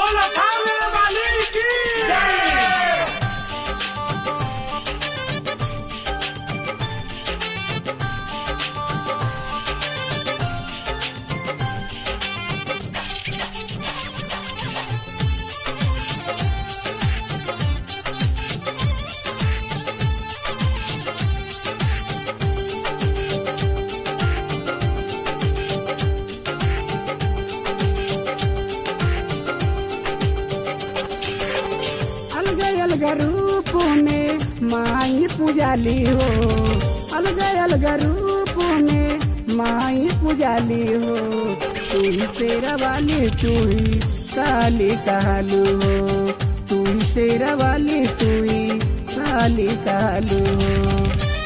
बोलो थाने वाली की जय अलग अलग रूप में माई पुजाली हो अलग अलग रूप में माई पुजाली हो तू ही शेरा वाली तू ही काली कालू हो तू ही शेरा वाली तू ही काली कालू हो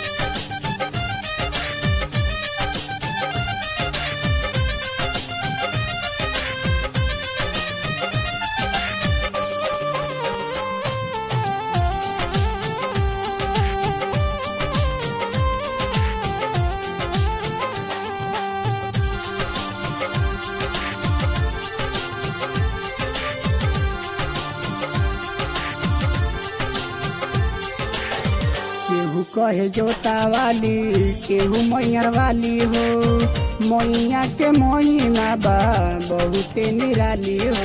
केहू कहे जोता वाली केहू मैयर वाली हो मैया के मोहिमा बा बहुते निराली हो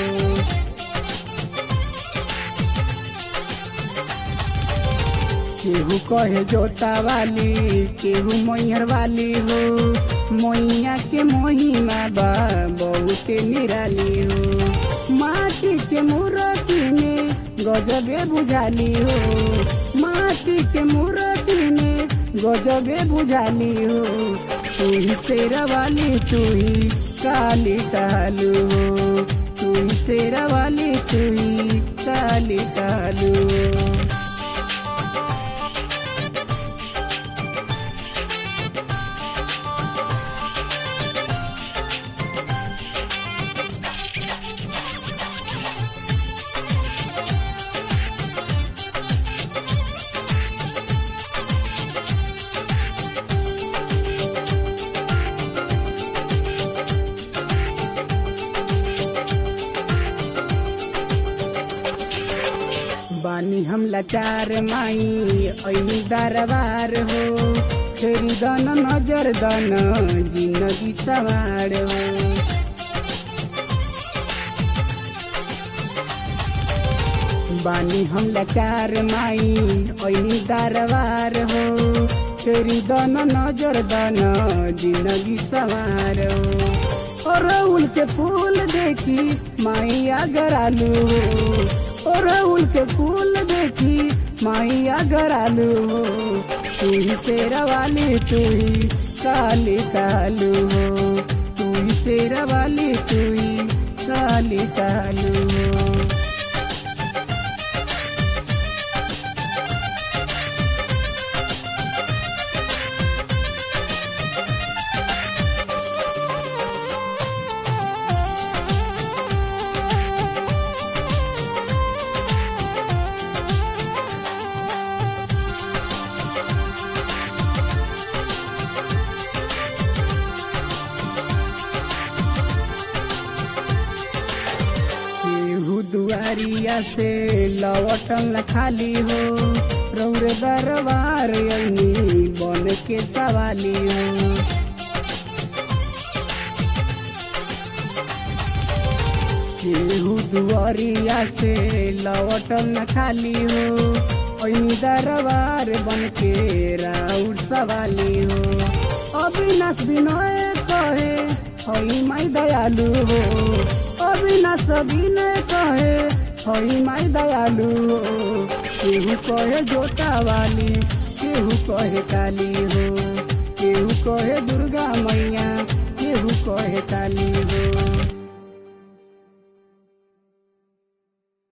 केहू कहे जोता वाली केहू मैयर वाली हो मैया के मोहिमा बा बहुते निराली हो माटी के मूर्ति में गजबे बुझाली हो माटी के मूर्ति में गजबे बुझाली हो तू ही शेरा वाली तू ही काली कालू हो तू ही शेरा वाली तू ही काली कालू हो बानी हम लाचार माई ऐनी दरबार हो फेरी दन नजर दन जिंदगी सवार हो बानी हम लाचार माई ऐनी दरबार हो फेरी दन नजर दन जिंदगी सवार हो और उल के फूल देखी माई अगर आलू हो और उल के फूल देखी माई अगर आलू हो तू ही शेरा वाली तू ही काली कालू हो तू ही शेरा वाली तू ही काली कालू हो केहू दुआरिया से लवटन न खाली हो रौर दरबार अनी बन के सवाली हो केहू दुआरिया से लवटन न खाली हो ऐनी दरबार बन के राउर सवाली हो अविनाश विनय कहे हई माई दयालु हो अविनाश विनय कहे हई माई दयालु हो केहू कहे जोता वाली केहू कहे काली हो केहू कहे दुर्गा मैया केहू कहे काली हो